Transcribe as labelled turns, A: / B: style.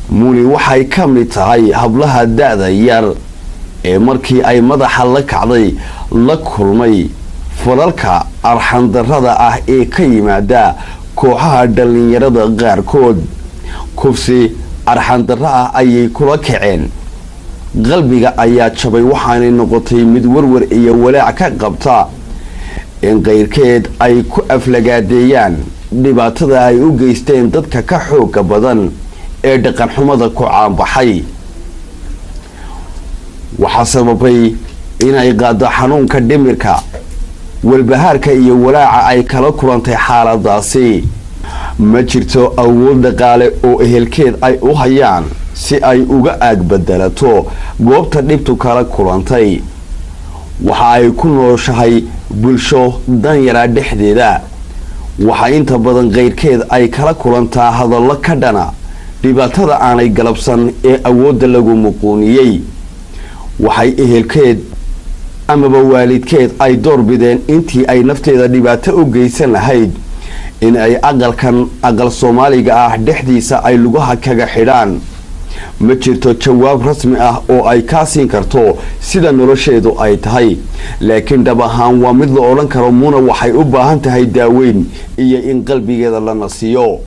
A: muni waxay ka mid tahay hablaha da-da yar ee markii ay madaxa la kacday la kulmay falalka arxandarrada ah ee ka yimaada kooxaha dhallinyarada qaarkood kufsi arxandarro ah ayay kula kaceen qalbiga ayaa jabay waxaanay noqotay mid warwar iyo walaac ka qabta in qayrkeed ay ku aflagaadeeyaan dhibaatada ay u geysteen dadka ka xooga badan ee dhaqanxumada ku caanbaxay waxaa sababay inay qaado xanuunka dhimirka walbahaarka iyo walaaca ay kala kulantay xaaladaasi ma jirto awood dhaqaale oo ehelkeed ay u hayaan si ay uga aagbadalato goobta dhibtu kala kulantay waxa ay ku nooshahay bulsho danyara dhexdeeda waxaa inta badan qayrkeed ay kala kulantaa hadallo ka dhana dhibaatada aanay galabsan ee awoodda lagu muquuniyey waxay ehelkeed amaba waalidkeed ay door bideen intii ay nafteeda dhibaato u geysan lahayd in ay aqalkan aqal soomaaliga ah dhexdiisa ay lugaha kaga xidhaan ma jirto jawaab rasmi ah oo ay kaa siin karto sida nolosheedu ay tahay laakiin dhab ahaan waa mid la odhan karo muna waxay u baahan tahay daaweyn iyo in qalbigeeda la nasiyo